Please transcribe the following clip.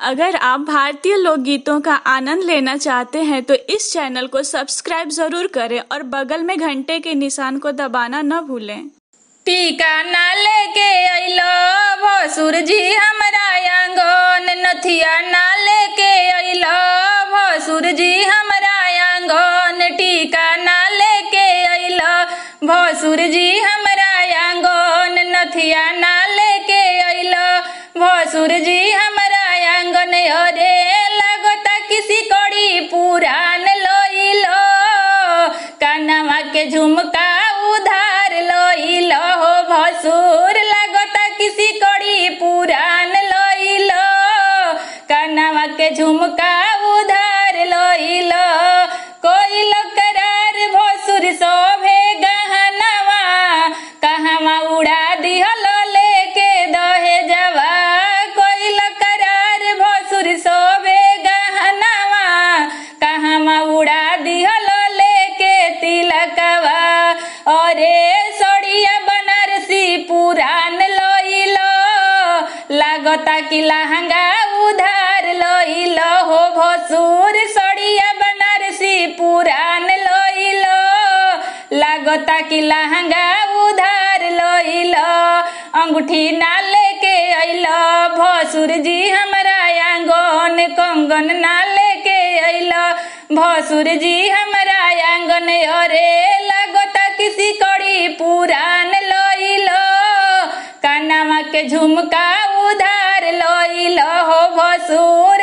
अगर आप भारतीय लोकगीतों का आनंद लेना चाहते हैं तो इस चैनल को सब्सक्राइब जरूर करें और बगल में घंटे के निशान को दबाना न भूलें टीका ना लेके अइलो भसुर जी हमरा आंगन नथिया ना लेके अइलो भसुर जी हमरा आंगन टीका ना लेके अइलो भसुर जी हमरा आंगन नथिया ना लेके अइलो भसुर जी हमरा आंगन अरे लगता किसी कड़ी पुरान लोइलो कानवा के झुमका उधार लोइलो हो भसुर लगता किसी कड़ी पुरान लोइलो कानवा के झुमका उधार लोइलो कोई करार भसुर सोभे गहनवा कहवा उड़ा दिहलो लेके दहे जवा कोई करार भसुर सोभे गहनवा कहवा उड़ा दिहलो लेके तिलकवा अरे सोड़िया बनारसी पुरान लोइलो लागता कि लहंगा उधार लोइलो हो भसुर सोड़िया बनारसी पुरान लोइलो लागता कि लहंगा उधार लोइलो अंगूठी ना लेके अइलो भसुर जी हमरा आंगन कंगन ना लेके अइलो भसुर जी हमरा आंगन अरे लागता किसी कड़ी पुरान लोइलो कानवा के झुमका उधार लोइलो हो भसुर